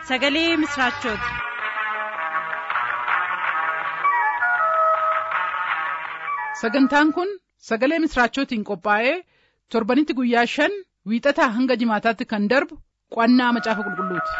sagalee misiraachooti. sagantaan kun sagalee misiraachootiin qophaa'ee torbanitti guyyaa shan wiixataa hanga jimaataatti kan darbu qo'annaa macaafa qulqulluuti.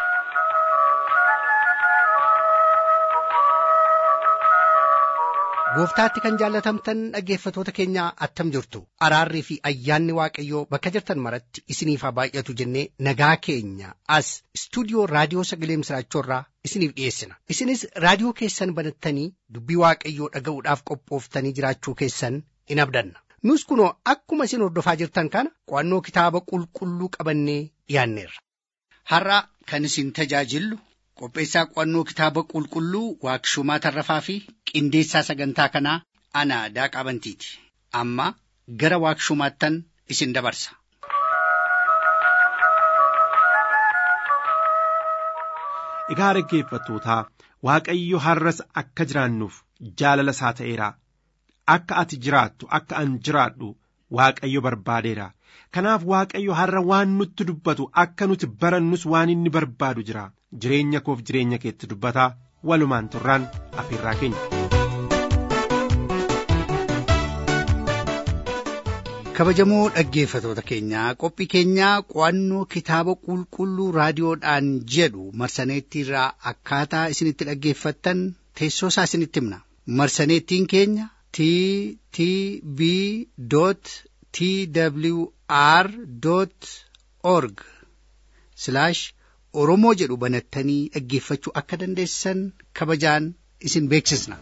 gooftaatti kan jaallatamtan dhaggeeffatoota keenya attam jirtu araarrii fi ayyaanni waaqayyoo bakka jirtan maratti isiniif haa baay'atu jennee nagaa keenya as istuudiyoo raadiyoo sagalee misiraachoorraa isiniif dhiyeessina isinis raadiyoo keessan banattanii dubbii waaqayyoo dhaga'uudhaaf qophooftanii jiraachuu keessan in abdanna nus kunoo akkuma isin hordofaa jirtan kana qo'annoo kitaaba qulqulluu qabannee dhiyaanneerra. har'a kan isin tajaajillu qopheessaa qo'annoo kitaaba qulqulluu waaqshumaa tarrafaa fi qindeessaa sagantaa kanaa ana daaqaa bantiiti amma gara waaqshumaattan isin dabarsa. Egaa dhaggeeffattootaa Waaqayyo har'as akka jiraannuuf jaalala isaa ta'eera. Akka ati jiraattu akka an jiraadhu Waaqayyo barbaadeera. Kanaaf Waaqayyo har'a waan nutti dubbatu akka nuti barannus waan inni barbaadu jira. Jireenya koof jireenya keetti dubbataa walumaan turraan afeerraa keenya. kabajamoo dhaggeeffatoota keenyaa qophii keenyaa qo'annoo kitaaba qulqulluu raadiyoodhaan jedhu marsaneettiirraa akkaataa isinitti dhaggeeffattan teessoo isaa isinitti himna marsaneettiin keenya t t b t w r org oromoo jedhu banattanii dhaggeeffachuu akka dandeessan kabajaan isin beeksisna.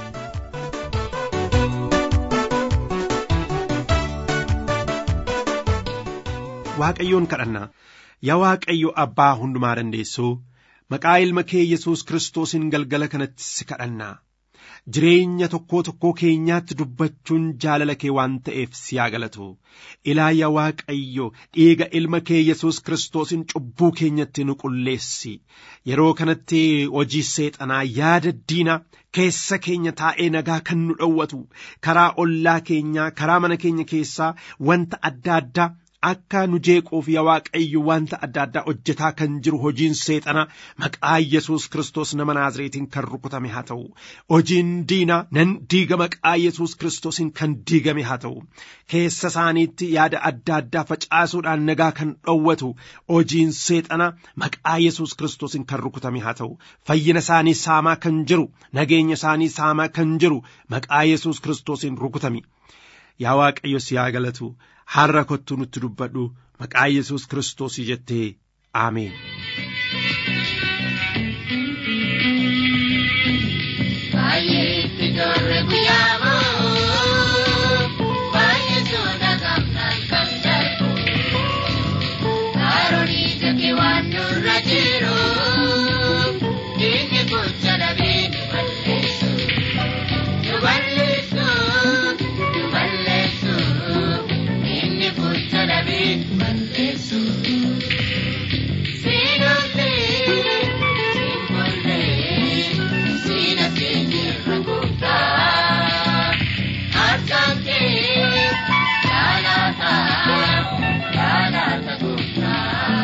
Waaqayyoon kadhanna yaa Waaqayyo abbaa hundumaa dandeessuu maqaa ilma kee Yesuus Kiristoosiin galgala kanatti si kadhanna jireenya tokkoo tokkoo keenyaatti dubbachuun jaalala kee waan ta'eef si haa galatu ilaa yaa Waaqayyo dhiiga ilma kee Yesuus Kiristoosiin cubbuu keenyatti nu qulleessi yeroo kanatti hojii seexanaa yaada diina keessa keenya taa'ee nagaa kan nu dhowwatu karaa ollaa keenyaa karaa mana keenya keessaa wanta adda addaa akka nu jeequuf yaa waaqayyo wanta adda addaa hojjetaa kan jiru hojiin seexana maqaa yesus kristos nama naazreetiin kan rukutame haa ta'u hojiin diina nan diiga maqaa yesus kristosiin kan diigame haa ta'u keessa isaaniitti yaada adda addaa facaasuudhaan nagaa kan dhowwatu hojiin seexana maqaa yesus kristosiin kan rukutame haa ta'u fayyina isaanii saamaa kan jiru nageenya isaanii saamaa kan jiru maqaa yesus kristosiin rukutame yaa waaqayyo si haa galatu har'a kottu nutti dubbadhu maqaa yesus kiristoosii jettee aameen. Baay'eetti dorre guyyaamo baay'ee soda gamnaan kan darbu Kaaroolii gati waan nurra jiru inni gocha dhabee nu balleessu nu balleessu nu balleessu inni gocha dhabee nu balleessu. Siinollee siinbollee siina keenyarra gooftaa harkaan kee jaalaata jaalaata gooftaa.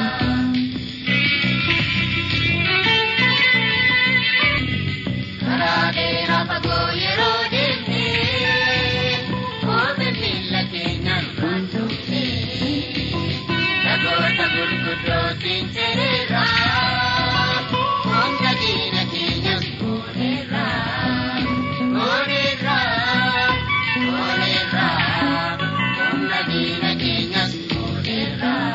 Karaa dheeraa fagoo yeroo deemnee kophee miila keenyaan raanjofnee dhagoota gurguddootiin seenerraa humna diina keenyas gooneerraa gooneerraa gooneerraa humna diina keenyas gooneerraa.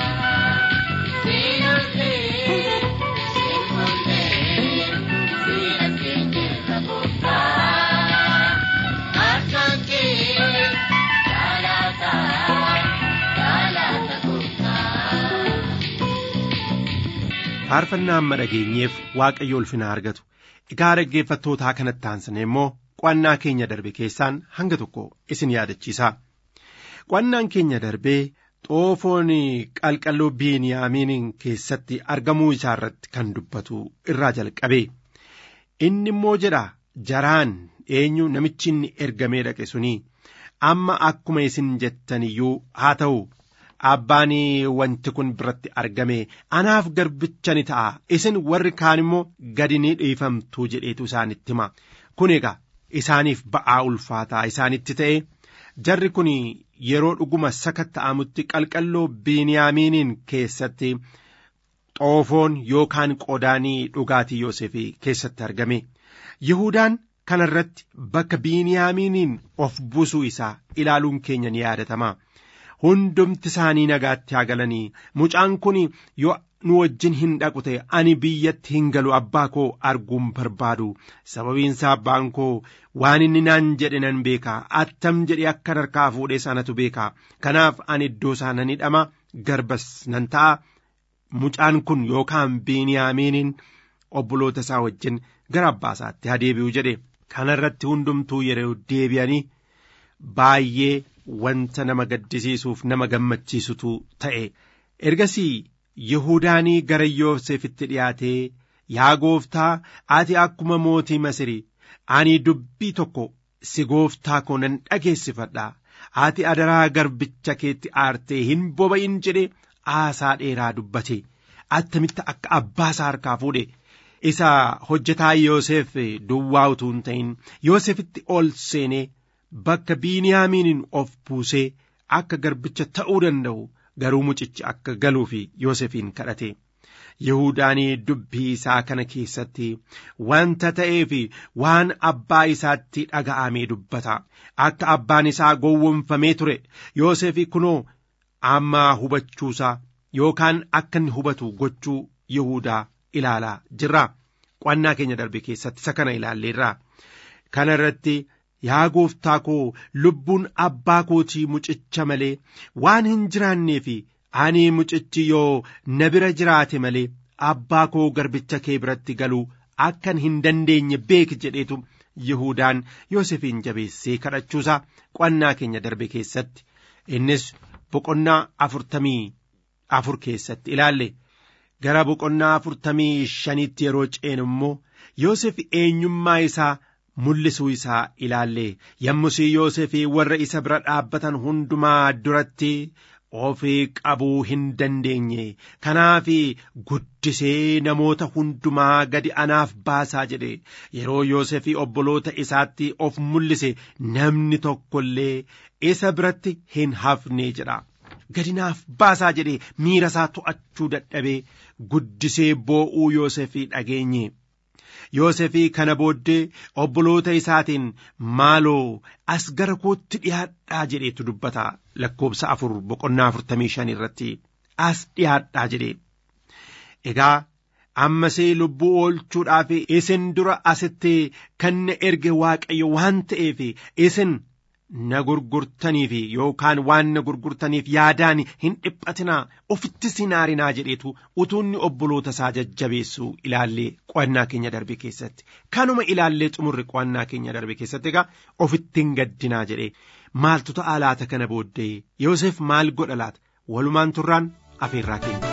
Siinollee siinbollee siina keenyarra gooftaa harkaan kee jaalaata jaalaata gooftaa. faarfannaa amma dhageenyeef waaqayyo ulfina argatu egaa dhaggeeffattootaa kanatti aansine immoo qo'annaa keenya darbe keessaan hanga tokko isin yaadachiisa qo'annaan keenya darbee xoofoon qalqalloo biiniyaamiin keessatti argamuu isaa irratti kan dubbatu irraa jalqabe inni immoo jedha jaraan eenyu namichi inni ergamee dhaqe suni amma akkuma isin jettan iyyuu haa ta'u abbaan wanti kun biratti argame anaaf garbicha ni ta'a isin warri kaan immoo gadi ni dhiifamtu jedheetu isaanitti hima kun egaa isaaniif ba'aa ulfaataa isaanitti ta'e jarri kun yeroo dhuguma sakatta'amutti qalqalloo biiniyaamiiniin keessatti xoofoon yookaan qodaanii dhugaatii yoosefii keessatti argame yihudaan kana irratti bakka biiniyaamiiniin of buusuu isaa ilaaluun keenya ni yaadatama hundumti isaanii nagaatti haa galanii mucaan kun yoo nu wajjin hin dhaqu ta'e ani biyyatti hin galu abbaa koo arguun barbaadu sababiinsa abbaan koo waan inni naan jedhe nan beeka attam jedhe akka harkaa fuudhee sanatu beeka kanaaf ani iddoo isaa nan hidhama garbas nan ta'a mucaan kun yookaan biiniyaamiiniin obboloota isaa wajjin gara abbaa isaatti haa deebi'u jedhe kana irratti hundumtuu yeroo deebi'anii baay'ee wanta nama gaddisiisuuf nama gammachiisutu ta'e ergasii Yihudaanii gara Yoosefitti dhiyaatee yaa gooftaa ati akkuma mootii Masirii ani dubbii tokko si gooftaa koo nan dhageessifadha ati adaraa garbicha keetti aartee hin boba'in jedhe aasaa dheeraa dubbate attamitti akka abbaa isaa harkaa fuudhe isa hojjetaa Yoosef duwwaa utuu hin ta'in Yoosefitti ol seenee bakka Biiniyaamiiniin of buusee akka garbicha ta'uu danda'u garuu mucichi akka galuu fi Yoosefiin kadhate. Yihudaanii dubbii isaa kana keessatti wanta ta'ee fi waan abbaa isaatti dhaga'amee dubbata. Akka abbaan isaa gowwomfamee ture Yoosefi kunoo amma hubachuusaa yookaan akka inni hubatu gochuu Yihudaa ilaalaa jirra. Qo'annaa keenya darbe keessatti isa kana ilaalleerra. Kana irratti yaa gooftaa koo lubbuun abbaa kootii mucicha malee waan hin jiraanneefi ani mucichi yoo na bira jiraate malee abbaa koo garbicha kee biratti galuu akkan hin dandeenye beeki jedheetu Yihudaan Yoosefiin jabeessee kadhachuusaa qo'annaa keenya darbe keessatti innis boqonnaa afurtamii afur keessatti ilaalle gara boqonnaa afurtamii shanitti yeroo ceenu immoo Yoosef eenyummaa isaa mul'isuu isaa ilaalle yommusii Yoosefii warra isa bira dhaabbatan hundumaa duratti ofii qabuu hin dandeenye kanaaf guddisee namoota hundumaa gadi anaaf baasaa jedhe yeroo Yoosefii obboloota isaatti of mul'ise namni tokko illee isa biratti hin hafne jedha. gadi naaf baasaa jedhe miira isaa to'achuu dadhabee guddisee boo'uu Yoosefii dhageenye. Yoosefii kana booddee obboloota isaatiin maaloo as gara kootti dhiyaadhaa jedheetu dubbata lakkoobsa afur boqonnaa afurtamii shan irratti as dhiyaadhaa jedhe. Egaa ammasee lubbuu oolchuudhaaf isin dura asitti kan na erge waaqayyo waan ta'eef isin na gurgurtaniif yookaan waan na gurgurtaniif yaadaan hin dhiphatinaa ofittis hin aarinaa jedheetu utuunni obboloota isaa jajjabeessu ilaallee qo'annaa keenya darbe keessatti kanuma ilaallee xumurre qo'annaa keenya darbe keessatti egaa ofitti hin gaddinaa jedhee maaltu ta'a laata kana booddee Yoosef maal godha laata walumaan turraan afeerraa keenya.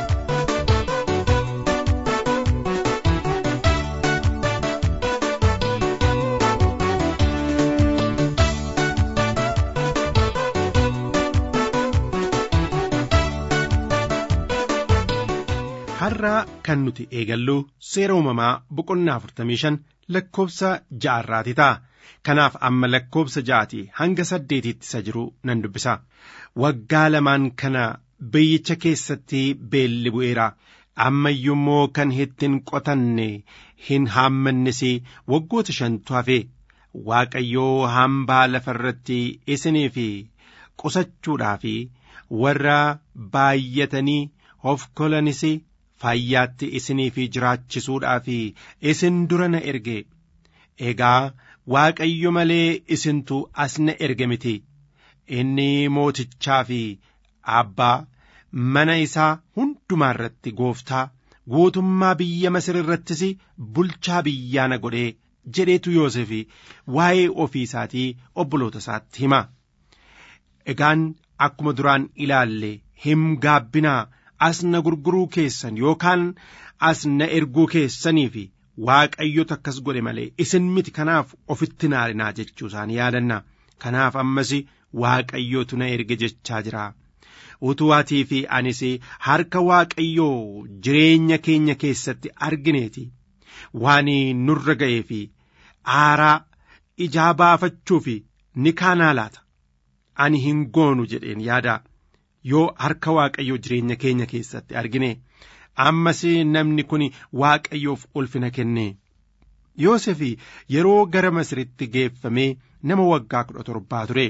har'aa kan nuti eegallu seera uumamaa boqonnaa afurtamii shan lakkoobsa ja'arraati ta'a. Kanaaf amma lakkoobsa ja'aati hanga saddeetitti isa jiru nan dubbisa. Waggaa lamaan kana biyyicha keessatti beelli bu'eera. Amma iyyummoo kan ittiin qotanne hin haammannes waggoota shantu hafe. Waaqayyoo hambaa lafa irratti isiniif qusachuudhaaf warra baay'atanii of kolanis fayyaatti isiniif jiraachisuudhaaf isin dura na erge egaa waaqayyo malee isintu as na erge miti inni mootichaa fi abbaa mana isaa hundumaa irratti gooftaa guutummaa biyya masir irrattis bulchaa biyyaa na godhee jedheetu Yoosef waa'ee ofii isaatii obboloota isaatti hima. Egaan akkuma duraan ilaalle hin gaabbinaa as na gurguruu keessan yookaan as na erguu keessaniif waaqayyotu akkas godhe malee isin miti kanaaf ofitti naarinaa jechuu isaanii yaadanna kanaaf ammas waaqayyootu na erge jechaa jira utuu atii fi anis harka waaqayyoo jireenya keenya keessatti argineeti waan nurra ga'ee fi aaraa ijaa baafachuuf ni kaanaa laata ani hin goonu jedheen yaada yoo harka waaqayyoo jireenya keenya keessatti argine ammas namni kun waaqayyoof ulfina kenne Yoosef yeroo gara Masiritti geeffamee nama waggaa kudha torbaa ture.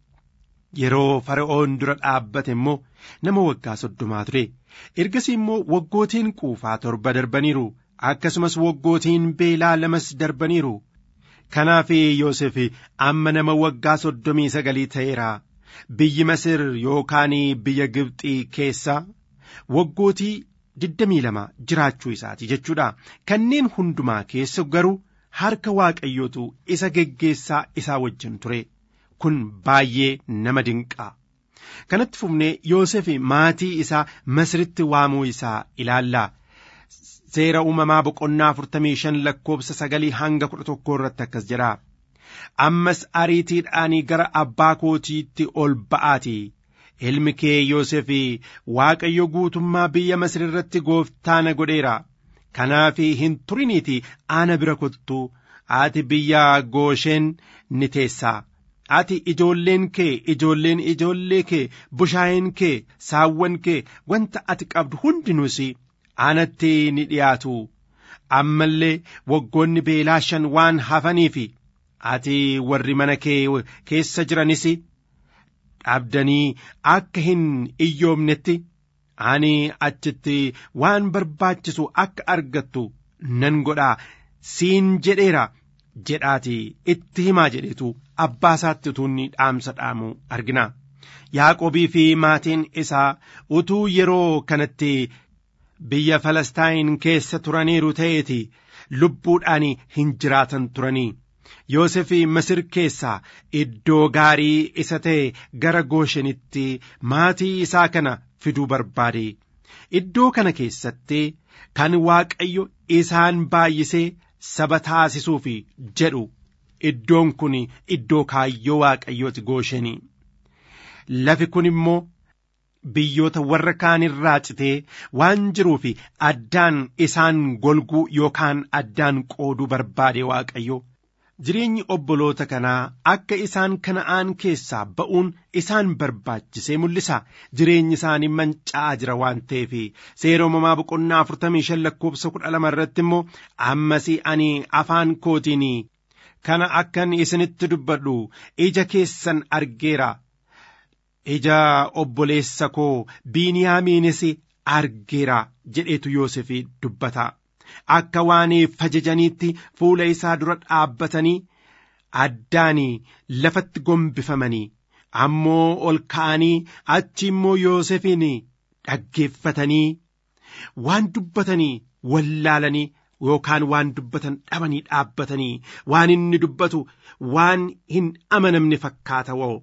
Yeroo fara'oon dura dhaabbate immoo nama waggaa soddomaa ture. Ergasii immoo waggootiin quufaa torba darbaniiru. Akkasumas waggootiin beelaa lamas darbaniiru. Kanaaf Yoosef amma nama waggaa soddomii sagalii ta'eera. Biyyi Masir yookaan biyya Gibxii keessa waggootii digdamii lama jiraachuu isaati jechuudha. Kanneen hundumaa keessa garuu harka waaqayyootu isa geggeessaa isaa wajjin ture. Kun baay'ee nama dinqaa. Kanatti fufnee Yoosef maatii isaa Masiritti waamuu isaa ilaallaa. Seera uumamaa boqonnaa afurtamii shan lakkoobsa sagalii hanga kudha tokkoo irratti akkas jedha. Ammas ariitiidhaanii gara abbaa kootiitti ol ba'aatii. Ilmi kee Yoosef Waaqayyo guutummaa biyya Masir irratti gooftaa na godheera. Kanaaf hin turiniitii ana bira kottu ati biyya Goosheen ni teessaa. Ati ijoolleen kee ijoolleen ijoollee kee bushaayeen kee saawwan kee wanta ati qabdu hundinuus anatti ni dhiyaatu. Ammallee waggoonni beelaa shan waan hafaniif ati warri mana kee keessa jiranis dhabdanii akka hin iyyoomnetti ani achitti waan barbaachisu akka argattu nan godhaa siin jedheera jedhaati itti himaa jedhetu abbaa isaatti utuu inni dhaamsa dhaamu argina. Yaaqobii fi maatiin isaa utuu yeroo kanatti biyya Falastaan keessa turaniiru ta'eeti lubbuudhaan hin jiraatan turanii. Yoosef Masir keessaa iddoo gaarii isa ta'e gara Gooshenitti maatii isaa kana fiduu barbaade. Iddoo kana keessatti kan Waaqayyo isaan baay'isee saba taasisuuf jedhu iddoon kun iddoo kaayyoo Waaqayyooti Goosheni. Lafi kun immoo biyyoota warra kaan irraa citee waan jiruuf addaan isaan golguu yookaan addaan qooduu barbaade Waaqayyo. Jireenyi obboloota kanaa akka isaan kana'aan keessaa ba'uun isaan barbaachisee mul'isa. Jireenyi isaanii manca'aa jira waan ta'eef seera uumamaa boqonnaa afurtamii shan lakkoofsa kudha lama irratti immoo ammas ani afaan kootiin kana akkan isinitti dubbadhu ija keessan argeera. Ija obboleessa koo Biiniyaamiinis argeera jedheetu Yoosef dubbata. Akka waan fajajaniitti fuula isaa dura dhaabbatanii addaan lafatti gombifamanii ammoo ol ka'anii achi immoo Yoosefiin dhaggeeffatanii waan dubbatanii wallaalanii yookaan waan dubbatan dhabanii dhaabbatanii waan inni dubbatu waan hin amanamne fakkaata woo.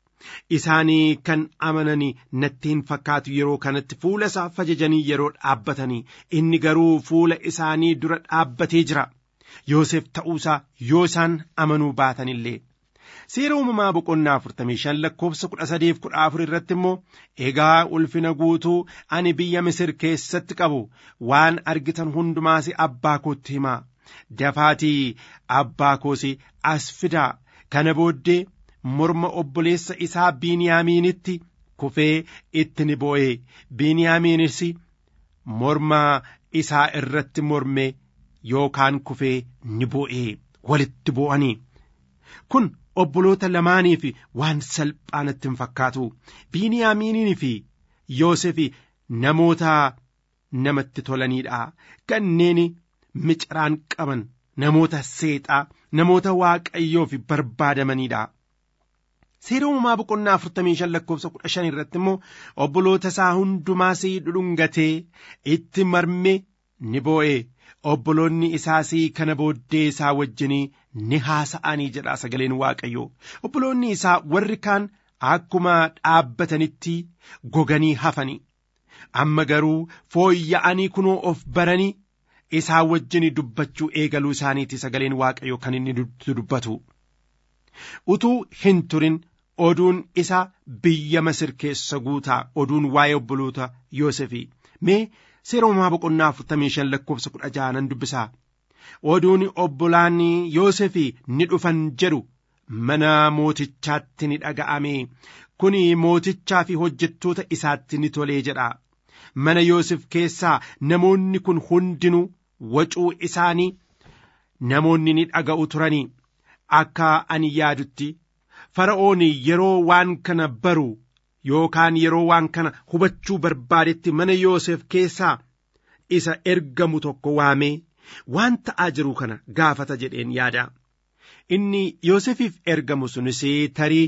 Isaanii kan amananii natti hin fakkaatu yeroo kanatti fuula isaa fajajanii yeroo dhaabbatanii inni garuu fuula isaanii dura dhaabbatee jira. Yoosef ta'uusaa yoo isaan amanuu baatan illee. Seera uumamaa boqonnaa afurtamii shan lakkoofsa kudha sadeef kudha afur irratti immoo egaa ulfina guutuu ani biyya Misir keessatti qabu waan argitan hundumaas abbaa kootti himaa. Dafaatii abbaa koos as fidaa kana booddee morma obboleessa isaa Biiniyaamiinitti kufee itti ni boo'ee Biiniyaamiinis morma isaa irratti mormee yookaan kufee ni boo'ee walitti boo'anii. Kun obboloota lamaaniif waan salphaa natti hin fakkaatu. Biiniyaamiinii fi Yoosef namoota namatti tolaniidha. Kanneen micaraan qaban namoota seexaa namoota waaqayyoof barbaadamaniidha. Seera uumamaa boqonnaa afurtamii shan lakkoofsa kudha shan irratti immoo obboloota isaa hundumaas dhudhungatee itti marmee ni boo'e. Obboloonni isaas kana booddee isaa wajjinii ni haasa'anii jedha sagaleen waaqayyoo. Obboloonni isaa warri kaan akkuma dhaabbatanitti goganii hafanii. Amma garuu fooyya'anii kunoo of baranii isaa wajjin dubbachuu eegaluu isaaniiti sagaleen waaqayyoo kan inni dubbatu. Utuu hin turin oduun isa biyya masir keessa guutaa oduun waa'ee obboloota yoosefii mee seera uumamaa boqonnaa afurtamii shan lakkoofsa kudha jaha nan dubbisaa oduun obbolaan yoosefii ni dhufan jedhu mana mootichaatti ni dhaga'ame kun mootichaa fi hojjettoota isaatti ni tolee jedha mana yoosef keessaa namoonni kun hundinuu wacuu isaanii namoonni ni dhaga'u turanii akka ani yaadutti fara'oon yeroo waan kana baru yookaan yeroo waan kana hubachuu barbaadetti mana yoosef keessaa isa ergamu tokko waamee waan ta'aa jiru kana gaafata jedheen yaada inni yoosefiif ergamu sunis tarii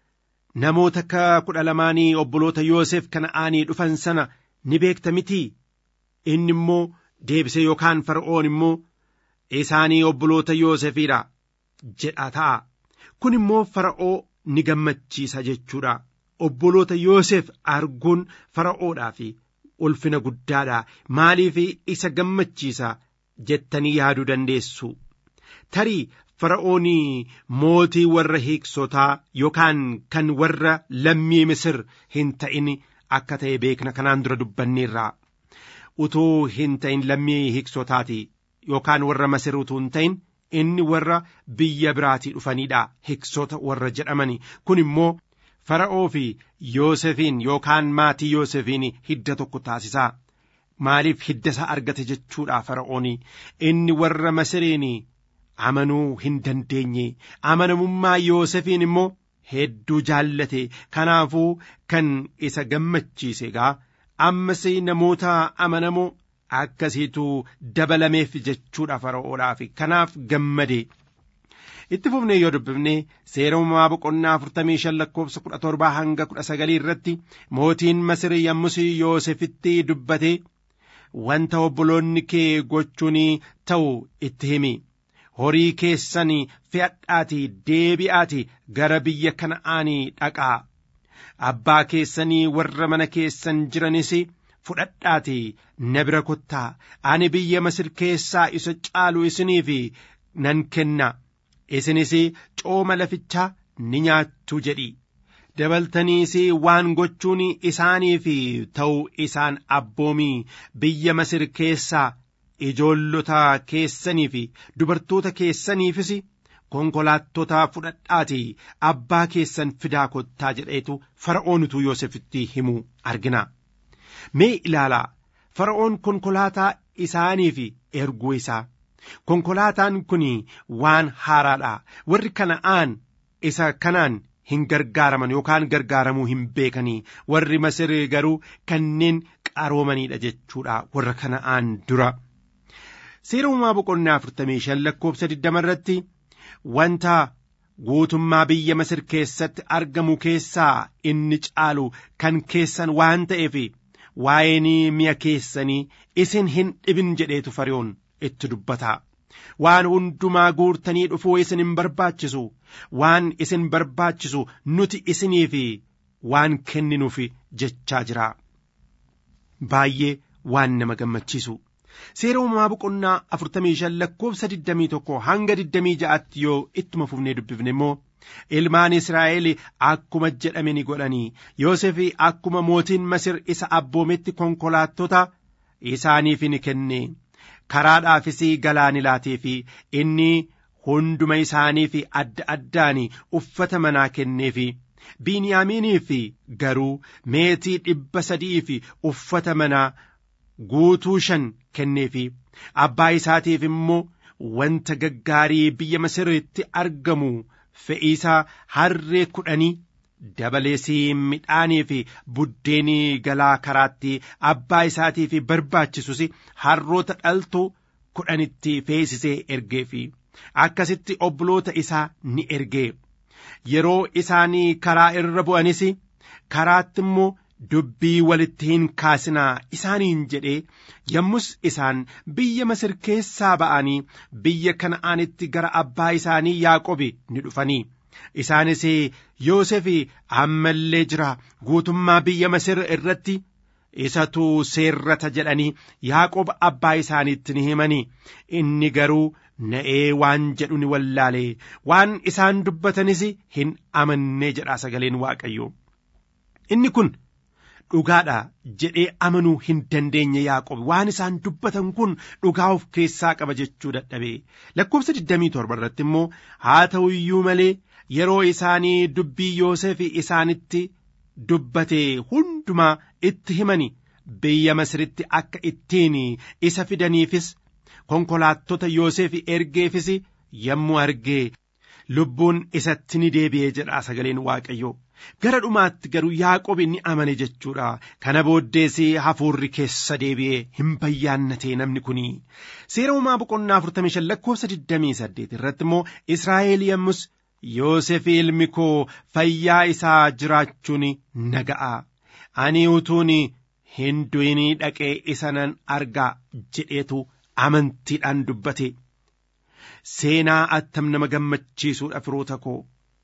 namoota ka kudha lamaanii obboloota yoosef kana'aanii dhufan sana ni beekta mitii inni immoo deebise yookaan fara'oon immoo isaanii obboloota yoosefiidha jedha ta'a kun immoo fara'oo ni gammachiisa jechuudha obboloota yoosef arguun fara'oodhaaf ulfina guddaadha maaliif isa gammachiisa jettanii yaaduu dandeessu tarii fara'oon mootii warra hiiksotaa yookaan kan warra lammii misir hin ta'in akka ta'e beekna kanaan dura dubbanneerra utuu hin ta'in lammii hiiksotaati yookaan warra masir utuu hin ta'in inni warra biyya biraatii dhufaniidha hiksota warra jedhamani kun immoo fara'oo fi yoosefiin yookaan maatii yoosefiin hidda tokko taasisaa maaliif hidda isaa argate jechuudha fara'oon inni warra masiriin amanuu hin dandeenye amanamummaa yoosefiin immoo hedduu jaallate kanaafuu kan isa gammachiise egaa ammas namoota amanamoo akkasiitu dabalameef jechuudha fara'oodhaaf kanaaf gammade itti fufnee yoo dubbifne seera uumamaa boqonnaa afurtamii shan lakkoofsa kudha torbaa hanga kudha sagalii irratti mootiin masir yommus yoosefitti dubbate wanta obboloonni kee gochuun ta'u itti himi horii keessan fe'adhaatii deebi'aatii gara biyya kana'aanii dhaqaa abbaa keessanii warra mana keessan jiranis fudhadhaatii na bira kottaa ani biyya masir keessaa isa caalu isiniif nan kenna isinis cooma lafichaa ni nyaattu jedhi dabaltaniis waan gochuun isaaniif ta'u isaan abboomii biyya masir keessaa ijoollota keessanii fi dubartoota keessaniifis konkolaattota fudhadhaatii abbaa keessan fidaa kottaa jedheetu fara'oon utuu yoosefitti himuu argina mee ilaalaa fara'oon konkolaataa isaaniif erguu isaa konkolaataan kun waan haaraadha warri kana'aan isa kanaan hin gargaaraman yookaan gargaaramuu hin beekanii warri masir garuu kanneen qaroomanidha jechuudha warra kana'aan dura seera uumaa boqonnaa afurtamii shan lakkoofsa digdama irratti wanta guutummaa biyya masir keessatti argamu keessaa inni caalu kan keessan waan ta'eef waa'een mi'a keessanii isin hin dhibin jedheetu fara'oon itti dubbata waan hundumaa guurtanii dhufuu isin hin barbaachisu waan isin barbaachisu nuti isiniif waan kenninuuf jechaa jira baay'ee waan nama gammachiisu seera uumamaa boqonnaa afurtamii shan lakkoofsa digdamii tokko hanga digdamii ja'atti yoo ittuma fufnee dubbifne immoo ilmaan israa'el akkuma jedhame ni godhanii yoosef akkuma mootiin masir isa abboometti konkolaattota isaaniif ni kenne karaadhaafis galaan laatee fi inni hunduma isaaniif adda addaan uffata manaa kenneefi biiniyaamiiniif garuu meetii dhibba sadii fi uffata manaa guutuu shan kenneefi abbaa isaatiif immoo wanta gaggaarii biyya masiritti argamu fe'iisaa harree kudhanii dabalees midhaanii fi buddeenii galaa karaatti abbaa isaatiif barbaachisus harroota dhaltuu kudhanitti feesisee ergeefi akkasitti obboloota isaa ni ergee yeroo isaanii karaa irra bu'anis karaatti immoo dubbii walitti hin kaasinaa isaaniin jedhee yommus isaan biyya masir keessaa ba'anii biyya kana'aanitti gara abbaa isaanii yaaqobi ni dhufanii isaanis yoosef ammallee jira guutummaa biyya masir irratti isatu seerrata jedhanii yaaqob abbaa isaaniitti ni himanii inni garuu na'ee waan jedhu ni wallaalee waan isaan dubbatanis hin amannee jedha sagaleen waaqayyoo inni kun dhugaadha jedhee amanuu hin dandeenye yaaqob waan isaan dubbatan kun dhugaa of keessaa qaba jechuu dadhabe lakkoofsa 27 irratti immoo haa ta'u iyyuu malee yeroo isaanii dubbii yoosef isaanitti dubbate hundumaa itti himani biyya masiritti akka ittiin isa fidaniifis konkolaattota yoosef ergeefis yommuu argee lubbuun isatti ni deebi'ee jedha sagaleen waaqayyoo gara dhumaatti garuu yaaqob ni amane jechuudha kana booddees hafuurri keessa deebi'ee hin bayyaannatee namni kun seera uumaa boqonnaa 45 lakkoofsa 28 irratti immoo israa'el yommus yoosef ilmi koo fayyaa isaa jiraachuun naga'a ani utuun hin du'inii dhaqee isa nan argaa jedheetu amantiidhaan dubbate seenaa attam nama gammachiisuudha firoota koo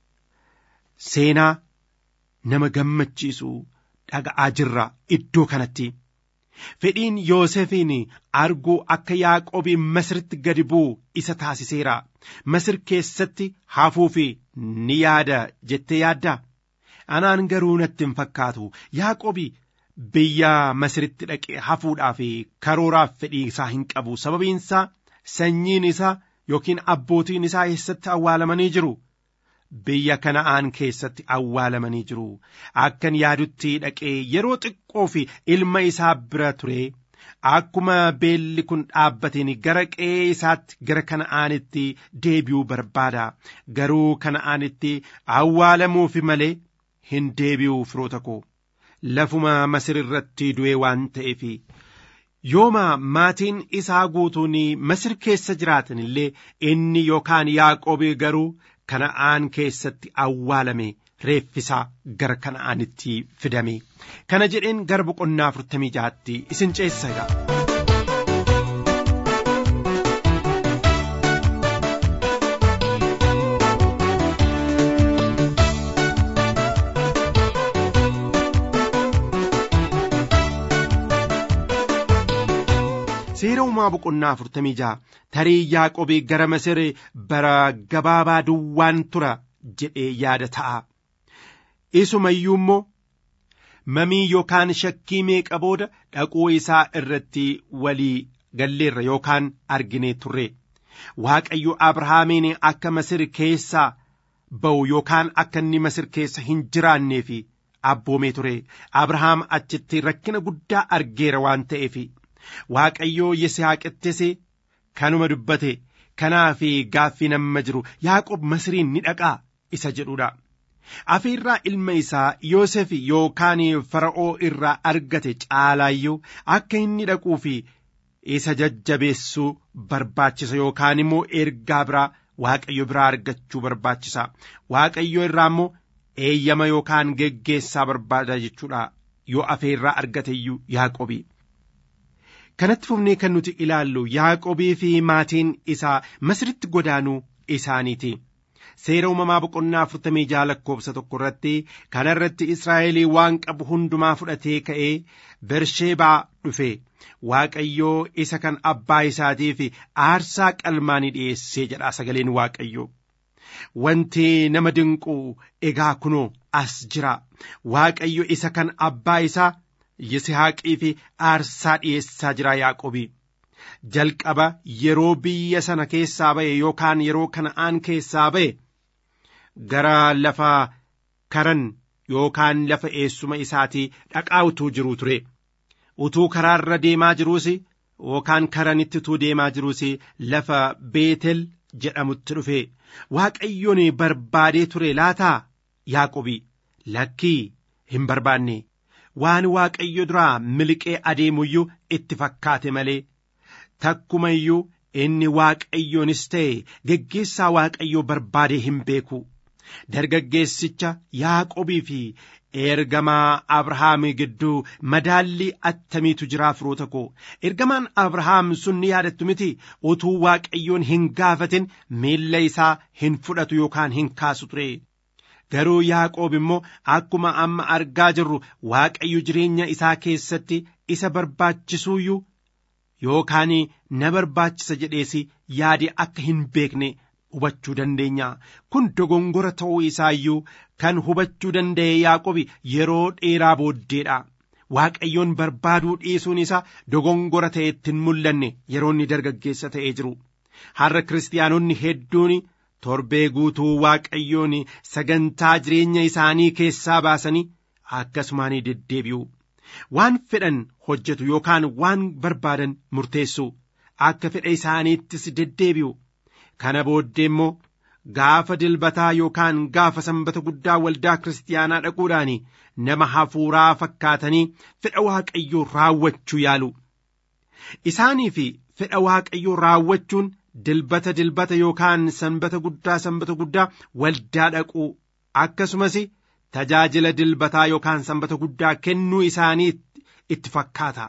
seenaa nama gammachiisu dhaga'aa jirra iddoo kanatti fedhiin yoosefiin arguu akka yaaqoobii masiritti gadi bu'u isa taasiseera masir keessatti hafuufi ni yaada jettee yaadda anaan garuu natti hin fakkaatu yaaqoobii biyya masiritti dhaqee hafuudhaaf karooraaf fedhii isaa hin qabu sababiinsaa sanyiin isaa yookiin abbootiin isaa eessatti awwaalamanii jiru biyya kana'aan keessatti awwaalamanii jiru akkan yaadutti dhaqee yeroo xiqqoo fi ilma isaa bira ture akkuma beelli kun dhaabbateen gara qe'ee isaatti gara kana'aanitti deebi'uu barbaada garuu kana'aanitti awwaalamuufi malee hin deebi'uu firoota koo lafuma masir irratti du'ee waan ta'eef yooma maatiin isaa guutuun masir keessa jiraatan illee inni yookaan yaaqoobii garuu kana'aan keessatti awwaalame reeffisaa gara kana'aanitti fidame kana jedheen gara boqonnaa afurtamii jaatti isin ceessa egaa. seera uumaa boqonnaa afurtamii ja'a tarii yaaqobii gara masir bara gabaabaa duwwaan tura jedhee yaada ta'a isuma iyyuu immoo mamii yookaan shakkii meeqa booda dhaquu isaa irratti walii galleerra yookaan arginee turre waaqayyo abrahaamiin akka masir keessaa ba'u yookaan akka inni masir keessa hin jiraanneef abboomee ture abrahaam achitti rakkina guddaa argeera waan ta'eef waaqayyoo yisihaaqittis kanuma dubbate kanaaf gaaffii namma jiru yaaqob masiriin ni dhaqaa isa jedhudha afiirraa ilma isaa yoosef yookaan fara'oo irraa argate caalaayyuu akka inni dhaquu fi isa jajjabeessuu barbaachisa yookaan immoo ergaa biraa waaqayyo biraa argachuu barbaachisa waaqayyo irraa immoo eeyyama yookaan geggeessaa barbaada jechuudha yoo afeerraa argate iyyuu yaaqobii. kanatti fufnee kan nuti ilaallu yaaqobii fi maatiin isaa masiritti godaanuu isaaniiti. seera uumamaa boqonnaa afurtamii jaha lakkoofsa tokko irratti kana irratti israa'elii waan qabu hundumaa fudhatee ka'ee bersheebaa dhufe waaqayyoo isa kan abbaa isaatiif aarsaa qalmaanii dhi'eessee jedha sagaleen waaqayyoo. Wanti nama dinqu egaa kunoo as jira waaqayyo isa kan abbaa isaa Yisihaaqii fi aarsaa dhi'eessaa jira Yaaqobii. Jalqaba yeroo biyya sana keessaa ba'e yookaan yeroo kana'aan keessaa ba'e gara lafa karan yookaan lafa eessuma isaatii dhaqaa utuu jiruu ture. Utuu karaarra deemaa jiruus yookaan karanitti utuu deemaa jiruus lafa Beetel jedhamutti dhufe. Waaqayyoon barbaadee ture laataa Yaaqobii lakkii hin barbaanne. waan waaqayyo duraa miliqee adeemuyyuu itti fakkaate malee takkuma iyyuu inni waaqayyoonis ta'e geggeessaa waaqayyoo barbaadee hin beeku dargaggeessicha yaaqobii fi ergamaa abrahaam gidduu madaallii attamiitu jiraa firoota koo ergamaan abrahaam sun ni yaadattu miti utuu waaqayyoon hin gaafatin miilla isaa hin fudhatu yookaan hin kaasu ture. garuu yaaqoob immoo akkuma amma argaa jirru waaqayyo jireenya isaa keessatti isa barbaachisuuyyuu yookaan na barbaachisa jedhees yaade akka hin beekne hubachuu dandeenya kun dogongora ta'uu isaa iyyuu kan hubachuu danda'e yaaqobi yeroo dheeraa booddeedha waaqayyoon barbaaduu dhiisuun isaa dogongora ta'etti hin mul'anne yeroo inni dargaggeessa ta'ee jiru har'a kiristaanonni hedduun torbee guutuu waaqayyoon sagantaa jireenya isaanii keessaa baasanii akkasumaan deddeebi'u waan fedhan hojjetu yookaan waan barbaadan murteessu akka fedha isaaniittis deddeebi'u kana booddee immoo gaafa dilbataa yookaan gaafa sanbata guddaa waldaa kiristaanaa dhaquudhaan nama hafuuraa fakkaatanii fedha waaqayyoo raawwachuu yaalu isaanii fi fedha waaqayyoo raawwachuun dilbata dilbata yookaan sanbata guddaa sanbata guddaa waldaa dhaquu akkasumas tajaajila dilbataa yookaan sanbata guddaa kennuu isaanii itti fakkaata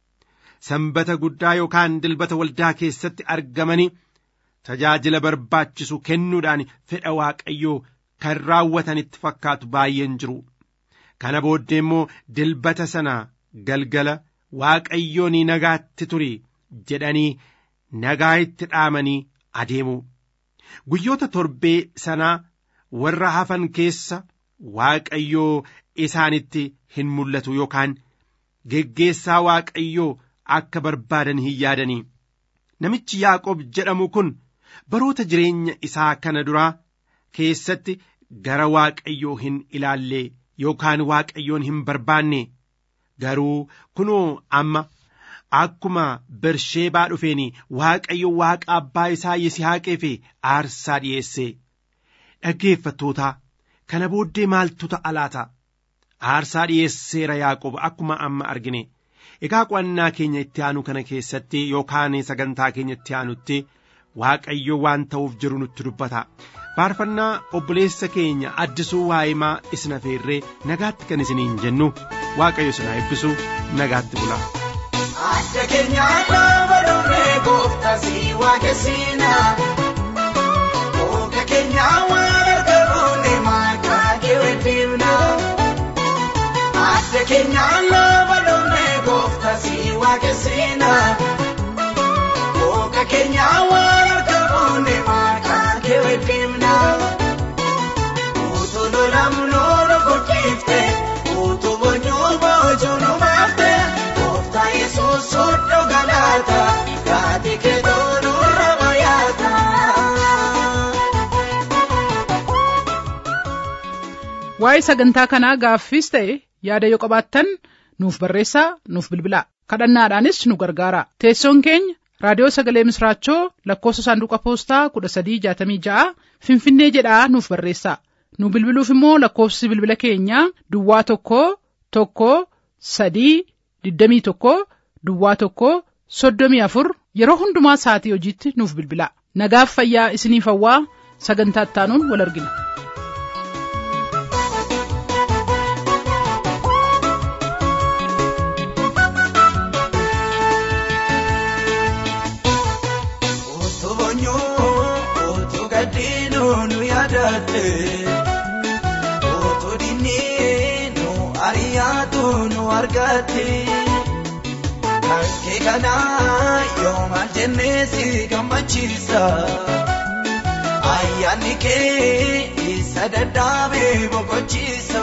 sanbata guddaa yookaan dilbata waldaa keessatti argamanii tajaajila barbaachisu kennuudhaan fedha waaqayyoo kan raawwatan itti fakkaatu baay'een jiru kana booddee immoo dilbata sana galgala waaqayyoon nagaatti turi jedhanii nagaa itti dhaamanii adeemu guyyoota torbee sanaa warra hafan keessa waaqayyoo isaanitti hin mul'atu yookaan geggeessaa waaqayyoo akka barbaadan hin yaadanii namichi yaaqoob jedhamu kun baroota jireenya isaa kana duraa keessatti gara waaqayyoo hin ilaalle yookaan waaqayyoon hin barbaanne garuu kunoo amma akkuma bersheebaa dhufeen waaqayyo waaqa abbaa isaa yisihaaqee fi aarsaa dhi'eesse dhaggeeffattoota kana booddee maaltu ta'a laata aarsaa dhi'eesseera yaaqoob akkuma amma argine egaa qo'annaa keenya itti aanu kana keessatti yookaan sagantaa keenya itti aanutti waaqayyo waan ta'uuf jiru nutti dubbata faarfannaa obboleessa keenya addisuu waa'imaa isin afeerree nagaatti kan isiniin jennu waaqayyo isin haa eebbisu nagaatti bula. Adda keenya dhaaba dhufee gooftaa si waaqessina. Ooka keenya waan argamuune maqaa kee weddimna. Adda keenya dhaaba dhufee gooftaa si waaqessina. Ooka keenya waan argamuune maqaa kee weddimna. Utuu lolamnu nu guddifte, utuu boonyuu boojuu nu baafte. Gooftaa Yesuus soddoo galaata, gaati keetoo nurra bayaata. Waa'ee sagantaa kanaa gaaffiis ta'e yaada yoo qabaattan nuuf barreessaa nuuf bilbilaa kadhannaadhaanis nu gargaara teessoon keenya raadiyoo sagalee misraachoo lakkoofsa saanduqa poostaa kudha sadii jaatamii ja'a finfinnee jedhaa nuuf barreessaa nu bilbiluuf immoo lakkoofsi bilbila keenyaa duwwaa tokko tokko sadii digdamii tokko duwwaa tokko soddomii afur yeroo hundumaa sa'atii hojiitti nuuf bilbilaa nagaaf fayyaa isiniif hawwaa sagantaa ittaanuun wal argina. Utuu boonyuu, utuu gaddiinuu nu yaadatte. Utuu dinnii nu ariyaatu nu argatte. Kankee kana yooma jennee si gammachiisa. Ayyaanni kee isa dadhaabee boqochiisa.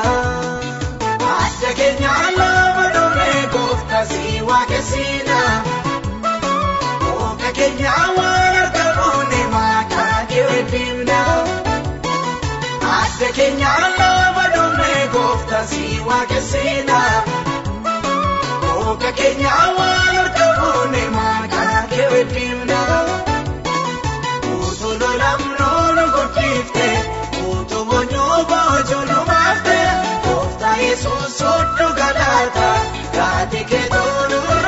Adda keenya lafa dhufee gooftaa si waaqessina. Ooka keenya waan argamuune maqaa kee weddimna. Adda keenya lafa dhufee gooftaa si waaqessina. Ooka keenya waan argamuune maqaa kee weddimna. Utuu lolamnu nu guddifte, utuu boonyuu boojuu nu baafte. Gooftaa Yesuus soddoo galaata, gaati keetoo nurra